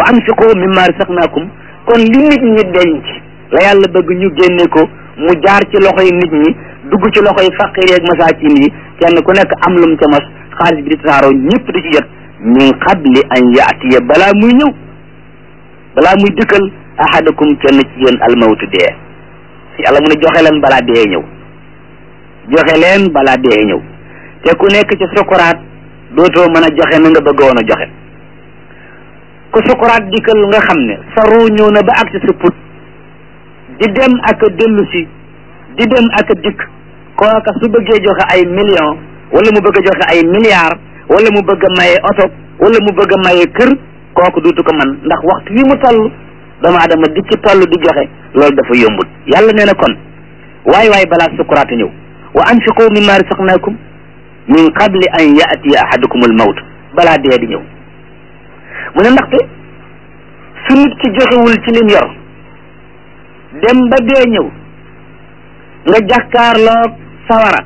anfiqu mimma rasaqnaakum kon li nit ñi denc la yàlla bëgg ñu génne ko mu jaar ci loxoy nit ñi dugg ci loxoy faqir yeeg masaakin yi kenn ku nekk am lum ca mos xaalis bi di tasaaroo ñëpp di ci jot min qabli an yaatiya balaa muy ñëw balaa muy dikkal ahadakum kenn ci yéen almawtu dee yàlla mu ne joxe leen balaa dee ñëw joxe leen balaa dee ñëw te ku nekk ci sukuraat dootoo mën a joxe na nga bëggoon a joxe ku sukuraat dikkal nga xam ne sa ruu ñëw na ba ak ci sa put di dem ak a dellu si di dem ak a dikk kooka su bëggee joxe ay millions wala mu bëgg a joxe ay milliards wala mu bëgg a maye oto wala mu bëgg a maye kër kooku duutu ko man ndax waxtu wi mu toll doomu adama di ci toll di joxe loolu dafa yombul yàlla nee na kon waay waay balaa sukuraat ñëw wa anfiqu mimma rasaqnakum min qabli an yaatiya ahadukum al mawt balaa dee di ñëw mu ne ndaxte su nit ki joxewul ci lim yor dem ba dee ñëw nga jàkkaarloog sawara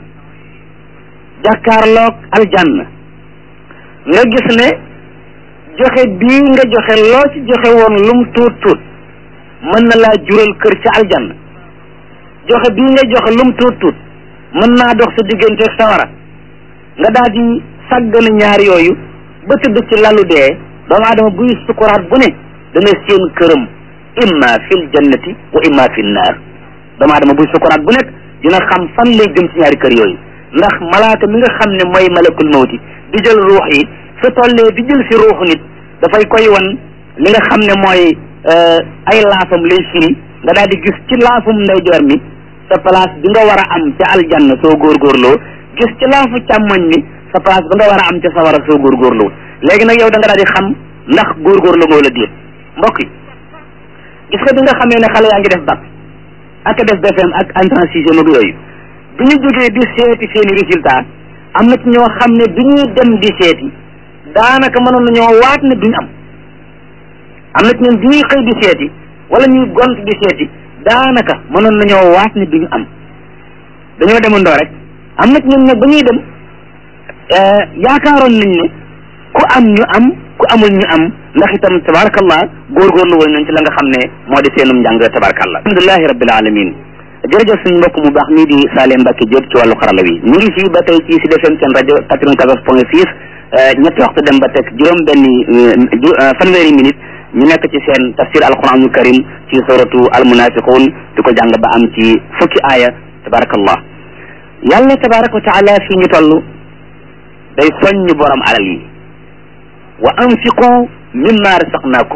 jàkkaarloog aljanna nga gis ne joxe bii nga joxe loo ci joxe woon lum tuut tuut mën na laa jural kër ci aljanna joxe bii nga joxe lum tuut tuut mën naa dox sa diggante sawara nga daal di sàggana ñaar yooyu ba tëdd ci lalu dee doomu aadama buy sukuraat bu ne dana seen këram imma fil jannati wa imma fil naar doomu aadama buy sukuraat bu nekk dina xam fan lay jëm ci ñaari kër yooyu ndax malaaka mi nga xam ne mooy malakul mawti di jël ruux yi su tollee di jël si ruuxu nit dafay koy wan li nga xam ne mooy ay laafam lay firi nga daal di gis ci laafum ndeyjoor mi sa place bi nga war a am ca aljanna soo góorgóorloo gis ci laafu càmmoñ mi sa place bi nga war a am ca sawara soo góorgóorloo léegi nag yow da nga daal di xam ndax góorgóorlu nga wala déet mbokk yi gis nga bi nga xamee ne xale yaa ngi def bac ak def BFM ak entrée sixième ak yooyu bi ñu jógee di seeti seeni résultat am na ci ñoo xam ne bi ñuy dem di seeti daanaka mënoon nañoo waat ne duñ am am na ci ñoom bi ñuy xëy di seeti wala ñuy gont di seeti daanaka mënoon nañoo waat ne duñu am dañoo demandoo rek am na ci ñoom nag ba ñuy dem yaakaaroon nañ ne ku am ñu am ku amul ñu am ndax itam tabarakallah góorgóorlu woon nañ ci la nga xam ne moo di seenum njàng tabarakallah alhamdulilahi rabbil alamin jërëjëf suñu mbokk mu baax mii di Saleh Mbacke Diop ci wàllu xarala wi ñu ngi fii ba tey ci Sud FM seen rajo quatre-vingt-quatorze point six ñetti waxtu dem ba teg juróom benni fanweeri minute ñu nekk ci seen tafsir alquranul karim ci suratu almunafiqun di ko jàng ba am ci fukki aaya tabarakallah yàlla tabaraka wa taala fii ñu toll day soññ borom alal yi wa anfiqu mimma rasaqnaakum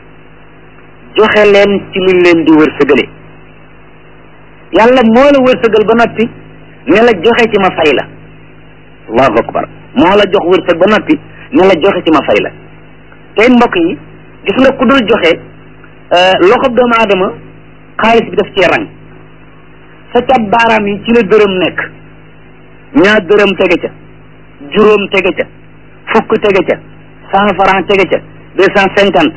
joxe leen ci luñ leen di wërsëgale yàlla moo la wërsëgal ba noppi ne la joxe ci ma fay la allahu akbar moo la jox wërsëg ba noppi ne la joxe ci ma fay la tey mbokk yi gis nga ku dul joxe loxob doomu aadama xaalis bi daf cee rang sa cat baaraam yi ci la dërëm nekk ñaar dërëm tege ca juróom tege ca fukk tege ca cent franc tege ca deux cent cinquante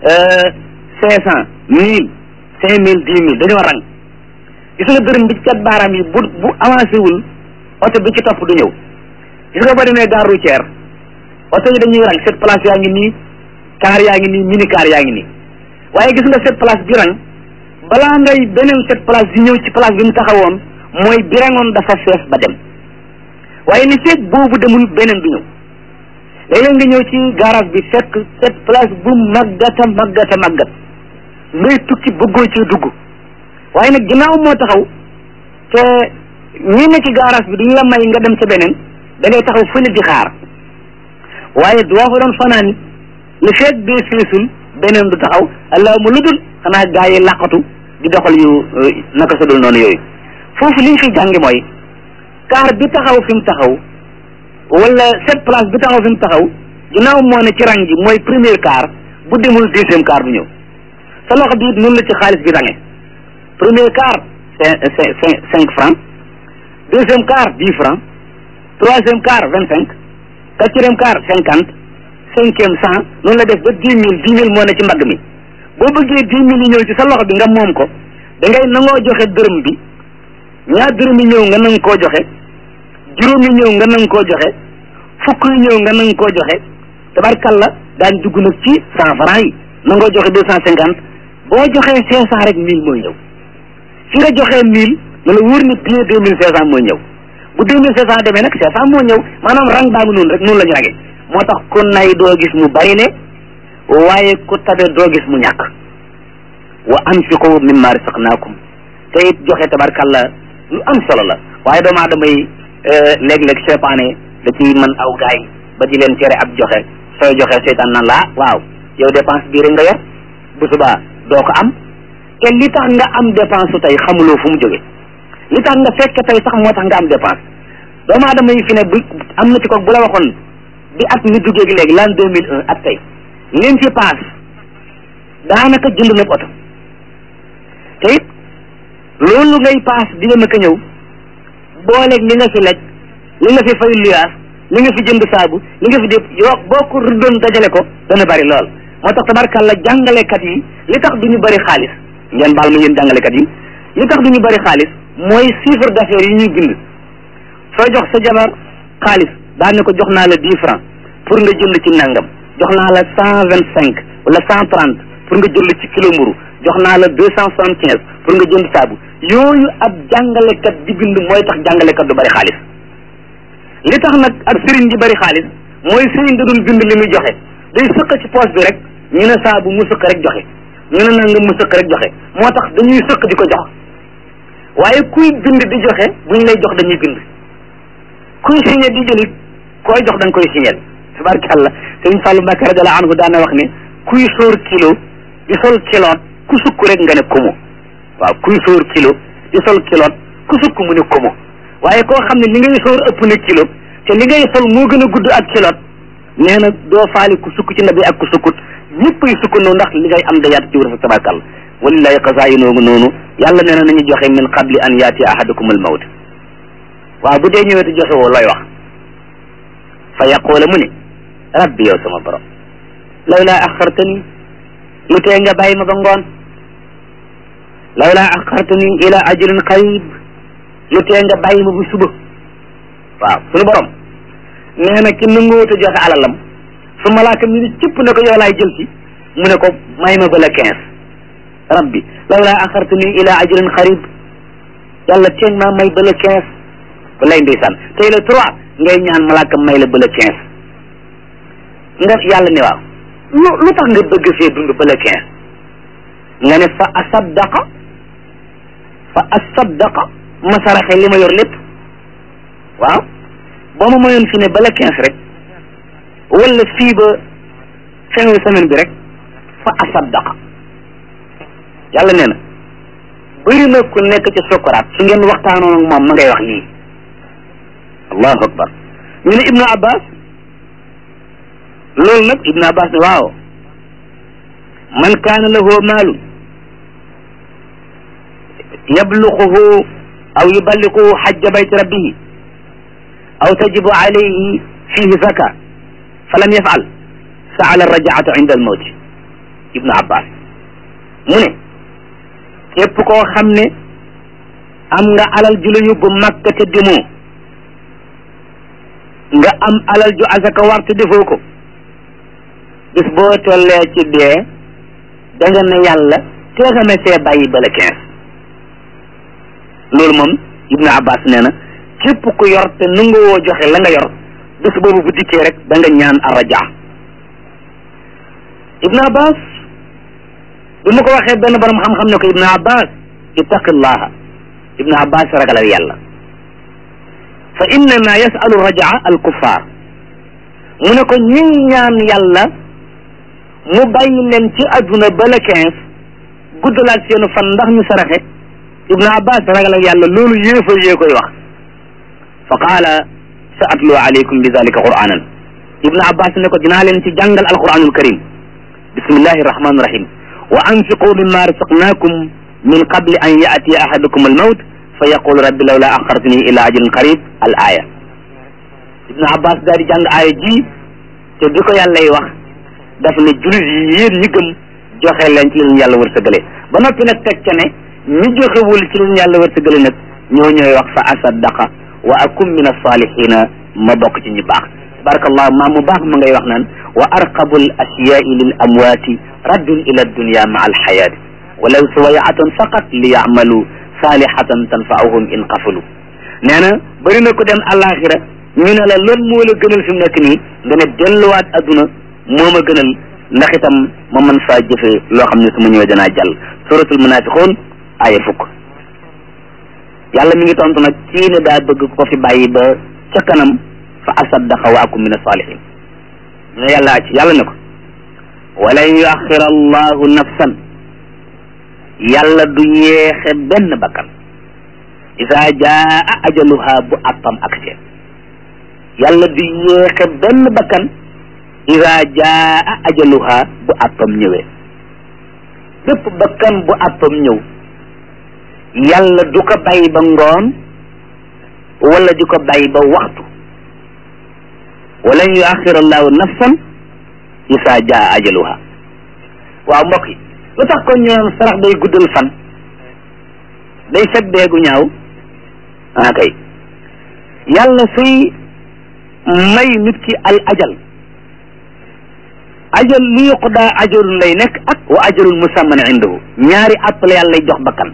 cinq cent mille cinq mille dix mille dañoo rang gis nga dërëm bi ci cat baaraam yi bu bu avancé wul oto bi ci topp du ñëw gis nga boo demee gare routière oto yi dañuy rang cette place yaa ngi nii car yaa ngi nii mini car yaa ngi nii waaye gis nga cette place bi rang balaa ngay beneen cette place di ñëw ci place bi mu taxawoon mooy bi rangoon dafa fees ba dem waaye ni fekk boobu demul beneen du ñëw léeg-léeg nga ñëw ci garage bi fekk cette place bu maggata maggata maggat ngay tukki bëggoo ci dugg waaye nag ginnaaw moo taxaw te ñi ne ci garage bi duñu la may nga dem ca beneen da ngay taxaw fële di xaar waaye doo fa doon fanaani li fekk bee feesul beneen du taxaw allahuma lu dul xanaa gaa yi làqatu di doxal yu naka sa dul noonu yooyu foofu li ñu fi jàngi mooy car bi taxaw fi mu taxaw wala cette place bi taxaw fi mu taxaw ginnaaw moo ne ci rang gi mooy premier car bu demul deuxième car du ñëw sa loxo bi it noonu la ci xaalis bi range premier car cinq cinq cinq francs deuxième car dix francs troisième car vingt cinq quatrième car cinquante cinquième cent noonu la def ba dix mille dix mille moo ne ci mbagg mi boo bëggee dix mille yi ñëw ci sa loxo bi nga moom ko da ngay nangoo joxe dërëm bi ñaar dërëm yi ñëw nga nang koo joxe juróom yi ñëw nga nang koo joxe fukk yi ñëw nga nang koo joxe tabarkalla daañ dugg nag ci cent francs yi nangoo joxe deux cent cinquante boo joxee cinq cent rek mille mooy ñëw fi nga joxee mille na la wóor ni bien deux mille cinq cent mooy ñëw bu deux mille cinq cent demee nag cinq cent moo ñëw maanaam rang baa ngi noonu rek noonu la ñu rage moo tax ku nay doo gis mu bari le waaye ku tabe doo gis mu ñàkk wa anfiqu mimma rasaqnaakum te it joxe tabarkalla lu am solo la waaye doomu aadama yi léeg-léeg seytaane da ci mën aw gaay ba di leen tere ab joxe sooy joxe seytaan naan laa waaw yow dépense bii rek nga yor bu subaa doo ko am te li tax nga am dépense su tey xamuloo fu mu jóge li tax nga fekk tey sax moo tax nga am dépense doomu aadama yi fi ne bu am na ci ko bu la waxoon bi at mi duggee gi léegi l'an deux mille un ak tey leen fi paas daanaka jënd na oto te it loolu ngay paas di dem ak a ñëw booleeg li nga fi lekk li nga fi fay luyaas li nga fi jënd saabu li nga fi def yoo boo ko rëddoon dajale ko dana bari lool moo tax tabarkalla jàngalekat yi li tax du ñu bari xaalis ngeen baal ma yéen jàngalekat yi li tax du ñu bari xaalis mooy chiffre d'affaires yi ñuy bind soo jox sa jabar xaalis daan ne ko jox naa la dix francs pour nga jënd ci nangam jox naa la cent vingt cinq wala cent trente pour nga jënd ci kilo mburu jox naa la deux cent soixante quinze pour nga jënd saabu yooyu ab jàngalekat di bind mooy tax jàngalekat du bari xaalis li tax nag ak sëriñ di bari xaalis mooy sëriñ da dul bind li muy joxe day sëq ci poche bi rek ñu ne saabu mu sëq rek joxe ñu ne nangam mu sëq rek joxe moo tax dañuy sëq di ko jox waaye kuy bind di joxe buñ lay jox dañuy bind kuy signé di jëlit koy jox da nga koy signé tabarkàlla sëriñ Fallou Mbacke radiyallahu anhu daana wax ne kuy sóor kilo di sol kiloot ku sukk rek nga ne komo waaw kuy sóor kilo di sol kiloot ku sukk mu ne komo waaye koo xam ne li ngay sóor ëpp na kilo te li ngay sol moo gën a gudd ak kiloot nee na doo faali ku sukk ci ndab yi ak ku sukkut ñëpp ay sukkandoo ndax li ngay am da yaatu ci wër sa tabarkàlla walillahi xasaayinoogu noonu yàlla nee na nañu joxe min qabli an yaati ahadakum al mawt waaw bu dee ñëwee te joxe woo looy wax fa yaqoola mu ne rabbi yow sama borom lawla axartani lu tee nga bàyyi ma ba ngoon lawla axartani ila ajrin qarib lu tee nga bàyyi ma bu suba waaw suñu borom nee na ki nanguwut a joxe alalam su malaaka mi ni cëpp ne ko yow laay jël si mu ne ko may ma ba la quinze rabbi lawla axartani ila ajrin qarib yàlla teen maa may ba la quinze ba lay ndeysaan tey la trois ngay ñaan malaaka may la ba la quinze nga yàlla ne waaw lu lu tax nga bëgg fee dund ba la quinze nga ne fa asaddaqa fa asaddaqa ma saraxe li ma yor lépp waaw boo ma mayoon fi ne ba la quinze rek wala fii ba fin semaine bi rek fa asaddaqa yàlla nee na bëri na ku nekk ci sukuraat su ngeen waxtaanoon ak moom ma ngay wax lii allahu akbar ñu ne ibnu abbas loolu nag ibnu abbas ne waaw man kaana lahu maalun yabluquhu aw yuballiquhu xajja bayti rabbihi aw tajibu alayhi fihi zaka falam yafal saala rajaata inda almawt ibnu abbas mu ne képp koo xam ne am nga alal ju la yóbbu makka te demoo nga am alal ju asaka war te defoo ko bis boo tollee ci dee da nga ne yàlla tee nga see bàyyi bala quinze loolu moom ibnu abbas nee na képp ku yor te nanguwoo joxe la nga yor bis boobu bu dikkee rek da nga ñaan arraja ibnu abbas bi ma ko waxee benn borom xam-xam ne ko ibnu abbas ittaqillaha ibnu abbas ragalal yàlla fa innama yasalu rajaa al kuffar mu ne ko ñiy ñaan yàlla mu bàyyi leen ci adduna ba le quinze guddalaat seenu fan ndax ñu saraxe ibnu abbas ragalal yàlla loolu yéefar yee koy wax fa qaala sa atlu alaykum bi dalika quranan ibnu abbas ne ko dinaa leen ci jàngal alquranul karim bismillahi rahmani rahim wa anfiqu mimma rasaqnakum min qabli an yaatiya ahadakum almawt fa yaqul rabbi lawla axartani ila ajalin qarib al aya ibnu abbas daal di jàng aaya ji te bi ko yàllay wax daf ne julit yi yéen ñi gëm joxe leen ci leen yàlla wërsëgale ba noppi nag teg ca ne ñi joxewul ci leen yàlla wërsëgale nag ñoo ñooy wax fa asaddaqa wa akum min alsalihina ma bokk ci ñi baax tabarakallahu maa mu baax ma ngay wax naan wa arqabu al asyaai lil amwaati raddun ila dunya maa alxayaati walaw suwayatan faqat li yacmalu saalihatan tanfaahum in qafalu nee na bëri na ko dem àllaaxira ñu ne la lan moo la gënal fi mu nekk nii nga ne delluwaat adduna moo ma gënal ndax itam ma mën faa jëfe loo xam ne su ma ñëwee danaa jàll suratul munafiqun aaya fukk yàlla mi ngi tontu nag kii ne daa bëgg ko fi bàyyi ba ca kanam fa asaddaqa wa akum min asalihin ne yàlla ci yàlla ne ko walan yuaxira allahu nafsan yàlla du yeexe benn bakkan isa jaa ajaluha bu appam akse yàlla du yeexe benn bakkan isa jaa ajaluha bu appam ñëwee bépp bakkan bu appam ñëw yàlla du ko bàyyi ba ngoon wala di ko bàyyi ba waxtu walan yuaxira allahu nafsan isa jaa ajaluha waaw mbokk yi lu tax kon ñu naan sarax day guddal fan day fet deegu ñaaw ah kay yàlla suy may nit ki al ajal ajal li yuqdaa ajalun lay nekk ak wa ajalun musamman indahu ñaari àpp la yàlla lay jox bakkan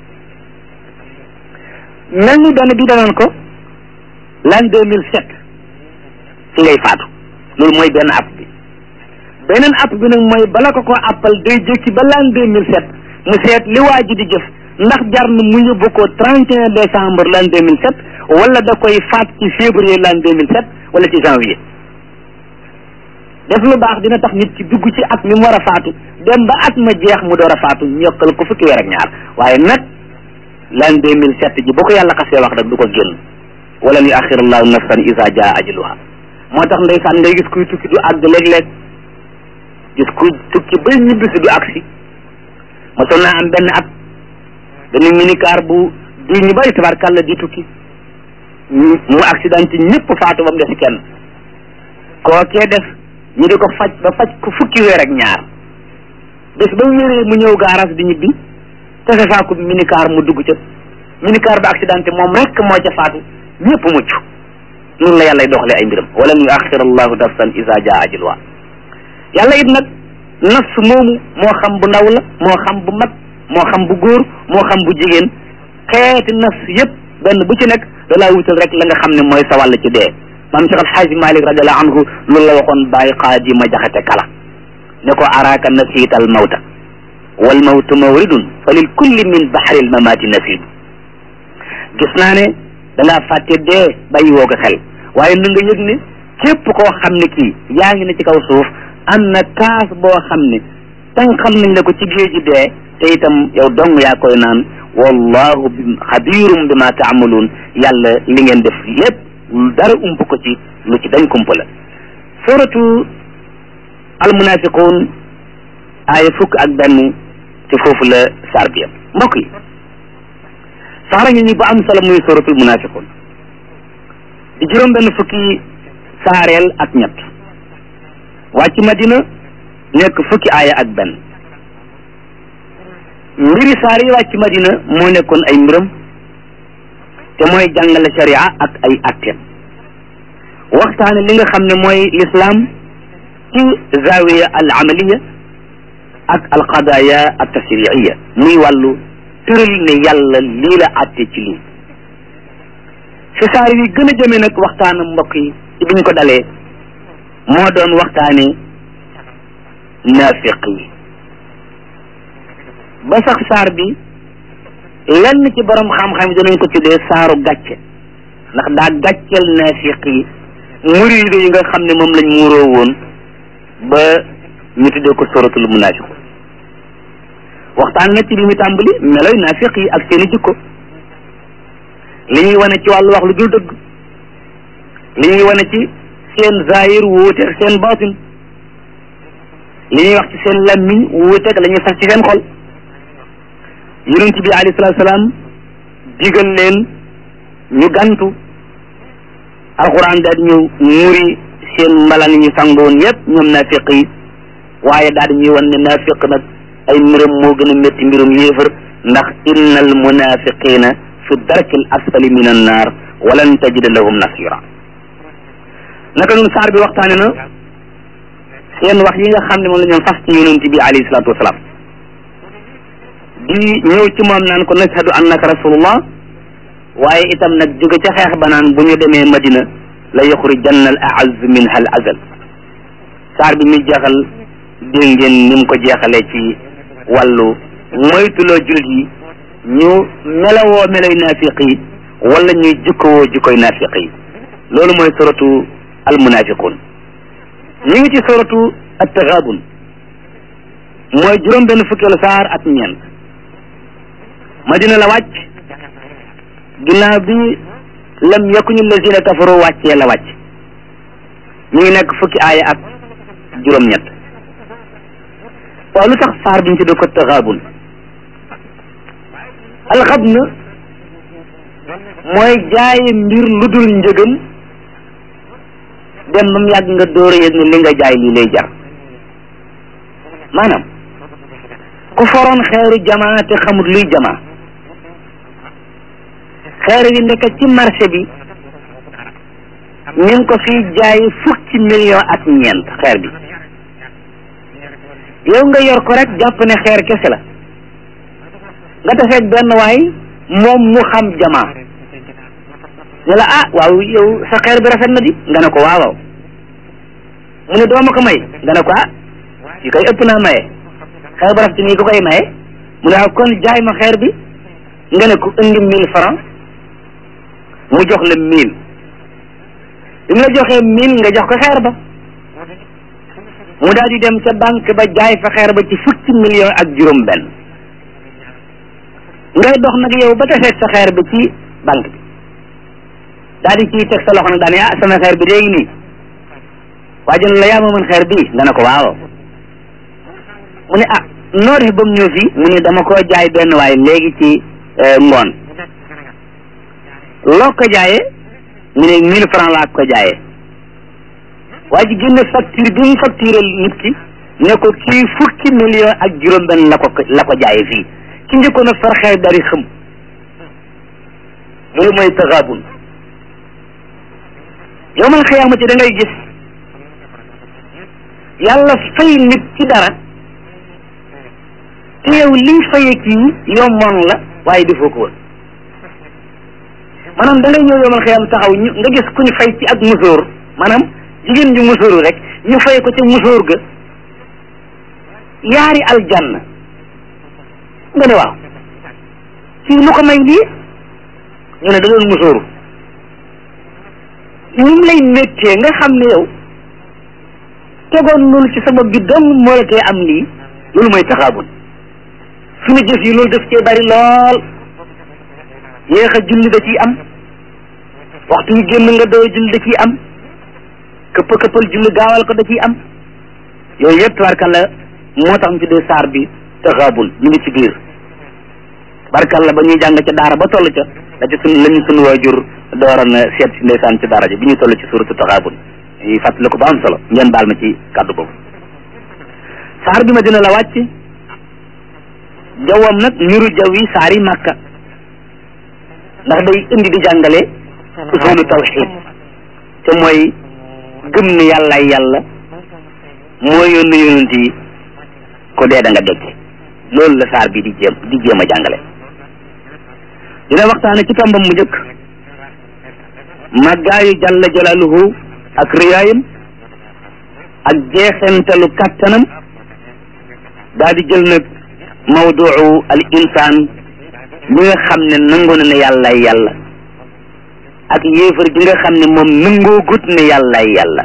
mel ni benn bi danoon ko l'an deux mille sept ci ngay faatu loolu mooy benn app bi beneen app bi nag mooy bala ko ko appal day jékki ba l'an deux mille sept mu seet li waa ji di jëf ndax jar na mu yóbbu ko trente et un décembre l'an deux mille sept wala da koy faat ci février l'an deux mille sept wala ci janvier def lu baax dina tax nit ci dugg ci at mi mu war a faatu dem ba at ma jeex mu door a faatu ñokkal ko fukki weer ak ñaar waaye nag l'an deux mille sept ji bu ko yàlla xasee wax rek du ko génn wala yu axir allahu nafsan isa jaa ajaluha moo tax ndeysaan ngay gis kuy tukki du àgg léeg-léeg gis kuy tukki ba ñibbisi du agsi mosoon naa am benn at benn minicar bu di ñu bari tabarkàlla di tukki mu accidenté ñëpp faatu ba mu des kenn kookee def ñu di ko faj ba faj ko fukki weer ak ñaar bés ba mu wéree mu ñëw gaaraas di ñibbi tese faaku minicar mu dugg ca minicar ba accidenté moom rek moo ca faatu ñëpp mucc noonu la yàlla doxalee ay mbiram wala yu axir allahu nafsan isa jaa ajaluha yàlla it nag nafs moomu moo xam bu ndaw la moo xam bu mag moo xam bu góor moo xam bu jigéen xeeti nafs yëpp benn bu ci nekk da laa wutal rek la nga xam ne mooy sa wàll ci dee maam Cheikh Alxaaji Malik radiallahu anhu loolu la waxoon bàyyi xaaji ma jaxate kala ne ko araaka nasiita al mawta wal mawtu mawridun fa lil kulli min baxril mamaati nasiib gis naa ne da ngaa fàtte dee bàyyi woo ko xel waaye na nga yëg ne képp koo xam ne kii yaa ngi ne ci kaw suuf am na kaas boo xam ne tan xam nañ la ko ci géeji dee te itam yow dong yaa koy naan wallahu bi xabirum bi ma taamaluun yàlla li ngeen def lépp dara ump ko ci lu ci dañ kumpa la suratu almunafiqun aaya fukk ak benn ci foofu la saar bi yam mbokk yi saara ngi ñu bu am solo muy suratul munafiqun di juróom benn fukki saareel ak ñett wàcc madina nekk fukki aaya ak benn mbiri saar yi wàcc madina moo nekkoon ay mbiram te mooy jàngale sharia ak ay atteem waxtaane li nga xam ne mooy lislaam ci zawiya al amaliya ak al qadaya al tashriiya muy wàllu tëral ne yàlla lii la atte ci lii fi saar yi gën a jëme nag waxtaanam mbokk yi ci biñ ko dalee moo doon waxtaane naafiq yi ba sax saar bi lenn ci borom xam-xam yi danañ ko tuddee saaru gàcce ndax daa gàcceel naafiq yi muriide yi nga xam ne moom lañ muuroo woon ba ñu tuddee ko suratul munaafiqun waxtaan na ci bi mu tàmbali meloy naafiq yi ak seeni jikko li ñuy wane ci wàllu wax lu dul dëgg li ñuy wane ci seen zahir wuuteeg seen baatin li ñuy wax ci seen lammiñ wuuteeg la ñuy sax ci seen xol yonent bi alayhi salaatu salaam digal leen ñu gantu alxuraan daal di ñëw muuri seen mbalaan ñu sangoon yépp ñoom naafiq yi waaye daal di ñuy wan ne naafiq nag ay mbiram moo gën a métti mbirum yéefar ndax innal munafiqina fi darki al asfali min an naar walan tajida lahum nasira naka nun saar bi waxtaane na seen wax yi nga xam ne moom la ñoom fas ci yonent bi alayhi salaatu wasalaam di ñëw ci moom naan ko nashhadu annaka rasulullah waaye itam nag jóge ca xeex ba naan bu ñu demee madina la yuxrijanna al aaz minha al azal saar bi muy jeexal dégg ngeen ni mu ko jeexalee ci wàllu moytuloo jullit yi ñu melawoo meloy naafiq yi wala ñuy jikkowoo jikkoy naafiq yi loolu mooy suratu al munafiqun ñu ngi ci suratu at-taghabun mooy juróom benn fukkeelu saar ak ñeent madina la wàcc ginnaaw bi lam yakuñu lazina kafaru wàccee la wàcc ñu ngi nekk fukki aaya ak juróom-ñett waaw lu tax saar bi ñu tudd ko taxaabun alxabn mooy jaaye mbir lu dul njëgam dem ba mu yàgg nga dóor a yëg ne li nga jaay lii lay jar maanaam ku foroon xeeru jamaa te xamut luy jamaa xeer yi nekk ci marché bi ñu ngi ko fiy jaay fukki million ak ñeent xeer bi yow nga yor ko rek jàpp ne xeer kese la nga tafeeg benn waay moom mu xam jamaa ne la ah waaw yow sa xeer bi rafet na di nga ne ko waaw waaw mu ne doo ma ko may nga ne ko ah yi koy ëpp naa maye xeer bu rafet nii ko koy maye mu ne waaw kon jaay ma xeer bi nga ne ko indi mille franc mu jox la mille bi mu la joxee mille nga jox ko xeer ba mu daal di dem ca banque ba jaay fa xeer ba ci fukki million ak juróom benn ngay dox nag yow ba taseeg sa xeer bi ci banque bi daal di ciy teg sa loxo nag daane ah sama xeer bi léegi nii waa jën la yaa ma mën xeer bii nga ne ko waaw mu ne ah noo def ba mu ñëw fii mu ne dama koo jaay benn waay léegi ci ngoon loo ko jaayee mu ne mille franc laa ko jaayee waa ji génne facture bi mu facturé nit ki ne ko kii fukki million ak juróom benn la ko la ko jaayee fii ki njëkkoon a far xeer dari xëm loolu mooy taxaabun yow man xiyaamati da ngay gis yàlla fay nit ci dara te yow liy faye kii yomboon la waaye defoo ko woon maanaam da ngay ñëw yow man xiyaam taxaw ñu nga gis ku ñu fay ci ak musóor maanaam jigéen ju musóoru rek ñu fay ko ca musóor ga yaari aljanna nga ne waaw kii lu ko may lii ñu ne da doon musóoru ni mu lay méttee nga xam ne yow tegoon loolu ci sa bopp bi dong moo la tee am lii loolu mooy taxaabun suñu jëf yi loolu daf cee bari lool yéex a julli da ciy am waxtu yu génn nga doo julli da ciy am këpp këppal julli gaawal ko da ciy am yooyu yëpp tabarkalla moo tax ñu tuddee saar bi taxaabun ñu ngi ci biir barkalla ba ñuy jàng ca daara ba toll ca la ci sun la ñu sunu waajur dooroon seet si ndeysaan ci daara ji bi ñu toll ci suuratu taxaabun yi fàttali ko ba am solo ngeen baal ma ci kàddu boobu saar bi ma dina la wàcc jawwam nag niru jaw yi saar yi màkka ndax day indi di jàngale usulu tawxid te mooy gëm ne yàllaay yàlla moo yónni yonent yi ko dee da nga dekk loolu la saar bi di jéem di jéem a jàngale dina waxtaane ci tombam mu njëkk màggaayu jalla jalaaluhu ak riyaayam ak jeexentalu kàttanam daal di jël nag mawduu al insaan mi nga xam ne nangu na ne yàllaay yàlla ak yéefar ji nga xam ne moom nangoo gut ne yàllaay yàlla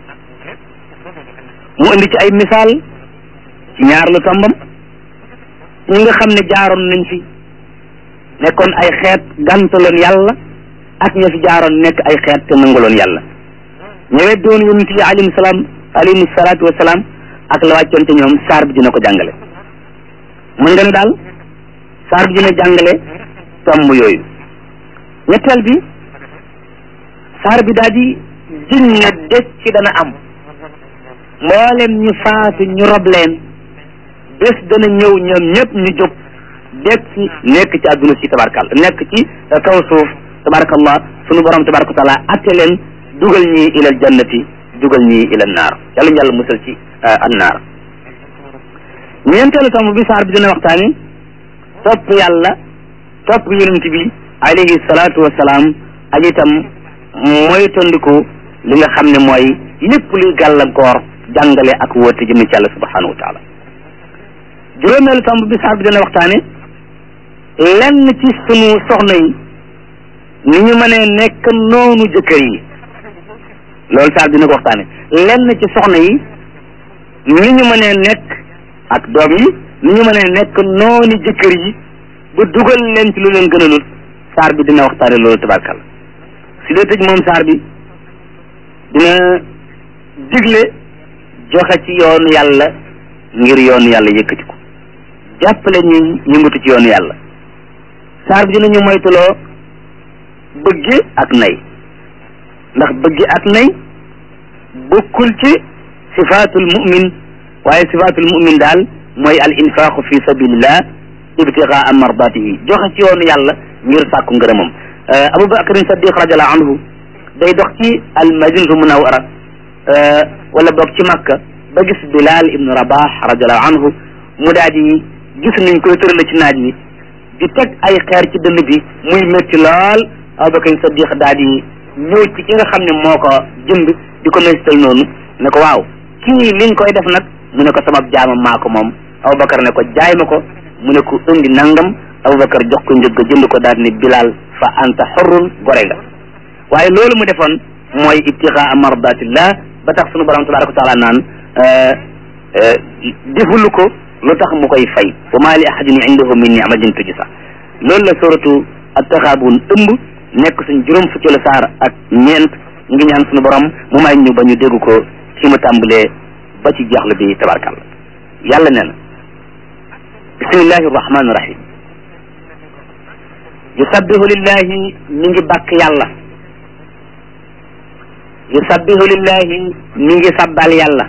mu indi ci ay misaal ci ñaar lu tombam ñi nga xam ne jaaroon nañ fi nekkoon ay xeet gàntaloon yàlla ak ña fi jaaroon nekk ay xeet te nanguloon yàlla ñëwet doon yonent yi alayhim salaam alayhim salaatu wasalaam ak la wàccoon te ñoom saar bi dina ko jàngale mën nga ne daal saar bi dina jàngale tomb yooyu ñetteel bi saar bi daal di jiñ ne des ci dana am mboolem ñu faatu ñu rob leen bés dana ñëw ñoom ñëpp ñu jóg dekk ci nekk ci àdduna si tabarkal nekk ci kaw suuf tabarakallah sunu borom tabaraka taala atte leen dugal ñi ilal jannati dugal ñi ila naar yàlla ñu yàlla musal ci an naar ñeenteelu tomb bi saar bi dina waxtaani topp yàlla topp yonent bi alayhi salaatu wasalaam ak itam mooy tondiku li nga xam ne mooy lépp luy gàllankoor jàngale ak woote jëme ci yàlla subhanahu wa taala juróomeelu tomb bi saar bi dina waxtaane lenn ci sunu soxna yi ni ñu mënee nekk noonu jëkkër yi loolu saar bi dina ko waxtaane lenn ci soxna yi ni ñu mënee nekk ak doom yi ni ñu mënee nekk noonu jëkkër yi ba dugal leen ci lu leen gënalul saar bi dina waxtaane loolu tabarkal si dee tëj moom saar bi dina digle joxe ci yoonu yàlla ngir yoonu yàlla yëkkati ko jàppale ñuy yëngatu ci yoonu yàlla saar bi dinañu moytuloo bëgge ak nay ndax bëgge ak nay bokkul ci sifaatul mu'min waaye sifaatul mu'min daal mooy al infaqu fi sabilillah ibtigaa mardatihi joxe ci yoonu yàlla ngir sàkku ngërëmam Abu Bakrin Saddiq radiallahu anhu day dox ci al madinatu munawara wala boog ci Makka ba gis Bilal ibnu Rabah radiallahu anhu mu daal di gis nañ koy tërale ci naaj wi di teg ay xeer ci dënn bi muy métti lool Abu Bakrin Saddiq daal di ñëw ci ki nga xam ne moo ko jënd di ko méttital noonu ne ko waaw kii li nga koy def nag mu ne ko sama jaamam maa ko moom Abubakar ne ko jaay ma ko mu ne ko indi nangam Abubakar jox ko njëg ga jënd ko daal ni Bilal fa anta xorrun gore nga waaye loolu mu defoon mooy ibtigaa mardatillah ba tax sunu borom tabaraka wa taala naan defulu ko lu tax mu koy fay wa maa li ahadin indahu min ni'matin tujza loolu la suratu at-Taghabun ëmb nekk suñ juróom fukki la saar ak ñeent ngi ñaan sunu borom mu may ñu ba ñu dégg ko ci mu tàmbalee ba ci jeexlu bi tabarakàllah yàlla nee na bismillahi rahmani rahim yusabbihu lillahi mi ngi bàkk yàlla yusabbihu lillahi mi ngi sabbal yàlla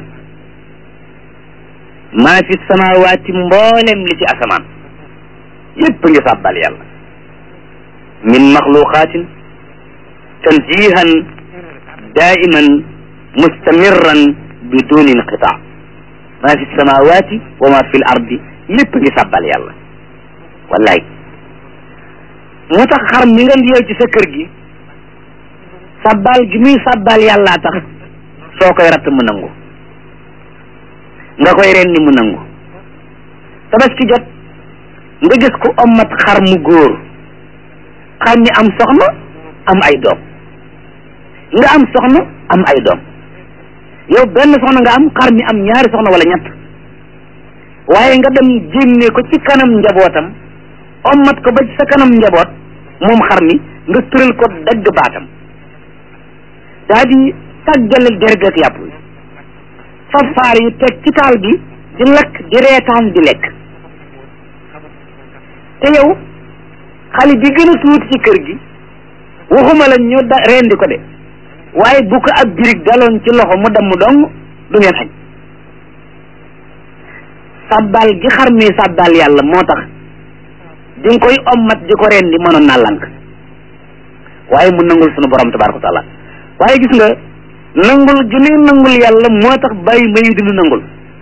maa fi samawaati mboolem li ci asamaan yépp ngi sabbal yàlla min maxluqaatin tanzihan daiman mustamirran biduni inqitaa maa fi samawaati wa ma fi l ardi lépp ngi sabbal yàlla wallaay moo tax xar mi nga yeew ci sa kër gi sabbal gi muy sabbal yàllaa tax soo koy ratt mu nangu nga koy rendi mu nangu tabaski jot nga gis ko ommat xar mu góor xar mi am soxna am ay doom nga am soxna am ay doom yow benn soxna nga am xar mi am ñaari soxna wala ñett waaye nga dem génne ko ci kanam njabootam ommat ko ba ci sa kanam njaboot moom xar mi nga tëral ko dagg baatam daa di tàggale derg ak yàpp fa faar yi teg ci taal bi di lekk di reetaan di lekk te yow xale bi gën a tuuti ci kër gi waxuma la ñu da rendi ko de waaye bu ko ab birig daloon ci loxo mu damm dong du ngeen xañ sabbal gi xar mi sabbal yàlla moo tax di nga koy ommat di ko rendi mënoon naa lànk waaye mu nangul sunu borom tabaraka wa taala waaye gis nga nangul gi ne nangul yàlla moo tax bàyyi mayu di nu nangul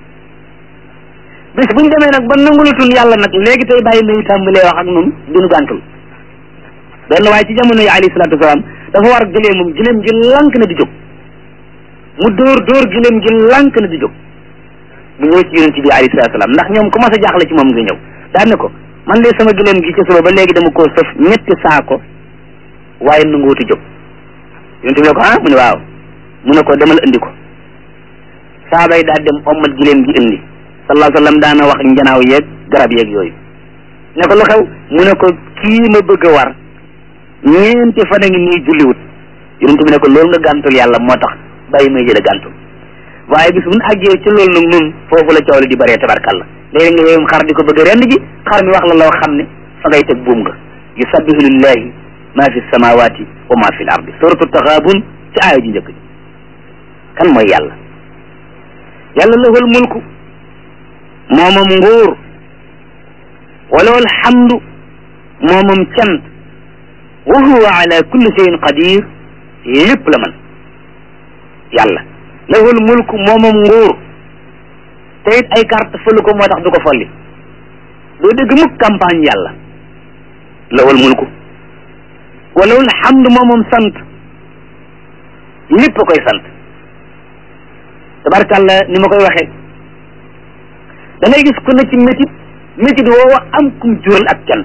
bis buñ demee nag ba nangulutun yàlla nag léegi tey bàyyi mayu tàmbalee wax ak nun dinu gàntul benn waaye ci jamono yi alayhi salaatu wasalaam dafa war gëleemam gëleem gi lànk na di jóg mu dóor dóor gëleem gi lànk na di jóg mu ñëw ci yonent bi alayhi salaatu wasalaam ndax ñoom commencé jaaxle ci moom nga ñëw daan ne ko man de sama gëleem gi ci suba ba léegi dama koo sëf ñetti saako waaye nanguwuti jóg yonent bi ne ko ah mu ne waaw mu ne ko demal indi ko saaba yi daal dem ommat gileem gi indi sallallahu alayhi wa sallam daana wax njanaaw yeeg garab yeeg yooyu ne ko lu xew mu ne ko kii ma bëgg a war ñeenti fan a ngi nii julliwut yonent bi ne ko loolu nga gàntul yàlla moo tax bàyyi may jële gàntul waaye bis bu ñu àggee ci loolu nag nun foofu la coow li di bëree tabarkalla léegi nga yowum xar di ko bëgg a rend ji xar mi wax la loo xam ne fa ngay teg buum nga yusabbihu lillahi ma fi samawati wa ma fi l ardi suratu taxaabun ci aaya ji njëkk ji kan mooy yàlla yàlla lahul mulku moomam nguur walawal hamdu moomam cant wa huwa ala kulli shay'in qadir lépp la man yàlla lahul mulku moomam nguur te it ay carte fëlu ko moo tax du ko folli doo dégg mukk campagne yàlla lahul mulku wa lahul hamdu moomam sant lépp a koy sant tabarkàlla ni ma koy waxee da ngay gis ku ne ci métit métit woowa am kum jural ak cant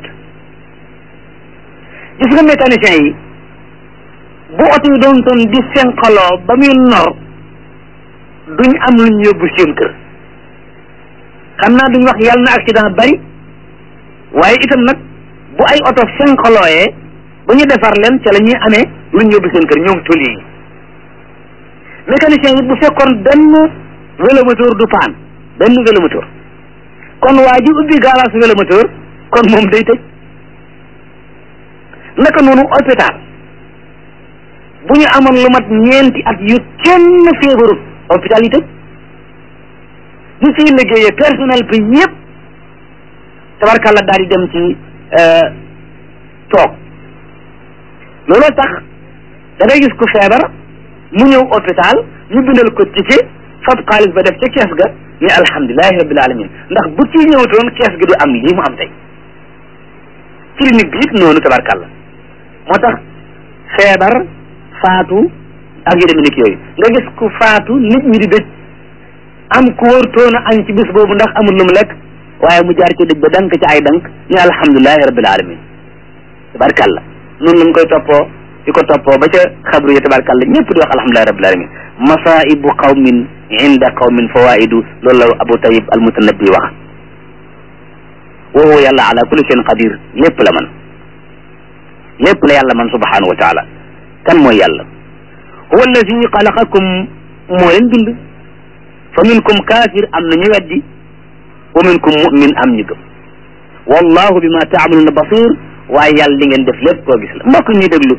gis nga mécanicien yi bu oto yi doon toon di senqaloo ba muy nor duñ am luñ yóbbu seen kër xam naa duñ wax yàlla na accident bari waaye itam nag bu ay oto senqalooyee ba ñu defar leen ca la ñuy amee luñ yóbbu seen kër ñoom toli yi mécanicien yi bu fekkoon benn vélomoteur du paan benn vélomoteur kon waa ji ubbi garage vélomoteur kon moom day tëj naka noonu hôpital bu ñu amoon lu mat ñeenti at yu kenn feebarut hôpital yi tëj ñu ciy liggéeyee personnel bi yëpp tabarkàlla daal di dem ci toog looloo tax da ngay gis ku feebar mu ñëw hôpital ñu bindal ko ticket fab xaalis ba def ca kees ga ni alhamdulilahi rabbil alamin ndax bu ci ñëwtoon kees gi du am lii mu am tey clinique bi it noonu tabarkàlla moo tax feebar faatu ak yu demee nekk yooyu nga gis ku faatu nit ñi di dëj am ku wërtoon a añ ci bis boobu ndax amul lu mu lekk waaye mu jaar ci dëj ba dank ci ay dank ni alhamdulilahi rabbil alamin tabarkàlla noonu lañ koy toppoo di ko toppoo ba ca xabru yi tabarkàlla ñëpp di wax alhamdulilahi rabbil alamin masaibu qawmin inda qawmin fawaidu loolu la abu tayib al mutanabbi wax wa huwa yàlla ala kulli shay'in qadir lépp la man lépp la yàlla man subhanahu wa taala kan mooy yàlla huwa alladi xalaqakum moo leen bind fa minkum kaafir am na ñu weddi wa minkum mu'min am ñu gëm wallahu bima taamaluuna basir waaye yàlla li ngeen def lépp koo gis la mbokk ñuy déglu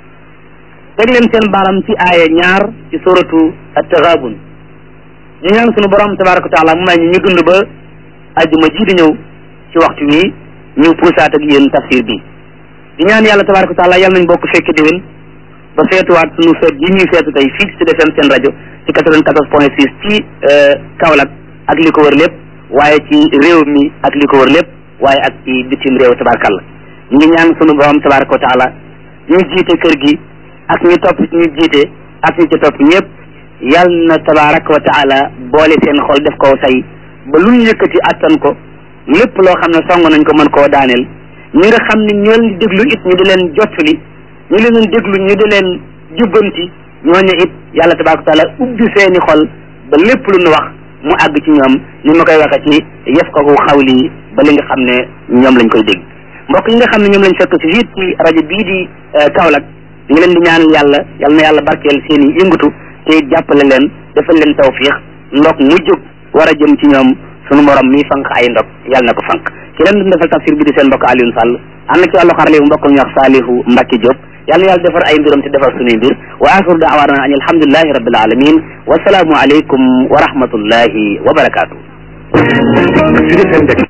teg leen seen baaram ci aaya ñaar ci suratu at-taghabun ñu ñaan sunu borom tabaraka wa taala mu may ñu ñu dund ba ajjuma ji di ñëw ci waxtu wi ñu puusaat ak yéen tafsir bi di ñaan yàlla tabaraka wa taala yàlla nañ bokk fekk déwén ba feetuwaat sunu feet yi ñuy feetu tey fii ci defem seen rajo ci quatre-vingt-quatorze point six ci Kaolack ak li ko wër lépp waaye ci réew mi ak li ko wër lépp waaye ak ci bitim réew tabarakalla ñu ngi ñaan sunu borom tabaraka wa taala ñu jiite kër gi ak ñu topp ñu jiite ak ñu ci topp ñëpp yal na tabaraka wa taala boole seen xol def ko say ba lu ñu yëkkati attan ko lépp loo xam ne song nañ ko mën koo daaneel ñi nga xam ne ñoo leen di déglu it ñu di leen jottali ñu leen déglu ñu di leen jubbanti ñooñu it yàlla tabaraka wa taala ubbi seeni xol ba lépp lu ñu wax mu àgg ci ñoom ni ma koy waxee ci yëf ko xawli ba li nga xam ne ñoom lañ koy dégg mbokk yi nga xam ne ñoom lañ fekk ci fii ci rajo bii di Kaolack ñu ngi leen di ñaanal yàlla yal na yàlla barkeel seen i yëngatu te jàppale leen defal leen tawfiix ndok mu jóg war a jëm ci ñoom sunu morom mi fanq ay ndok yàlla na ko fanq ci leen doon defal tafsir bi di seen mbokk Alioune Sall am na ci wàllu xarale bu mbokk ñu wax Saalihu Mbacke Diop yàlla na yàlla defar ay mbiram te defar sunuy mbir wa axiru daawaana an alhamdulilahi rabbil alamin wasalaamu aleykum wa rahmatullahi wa barakaatu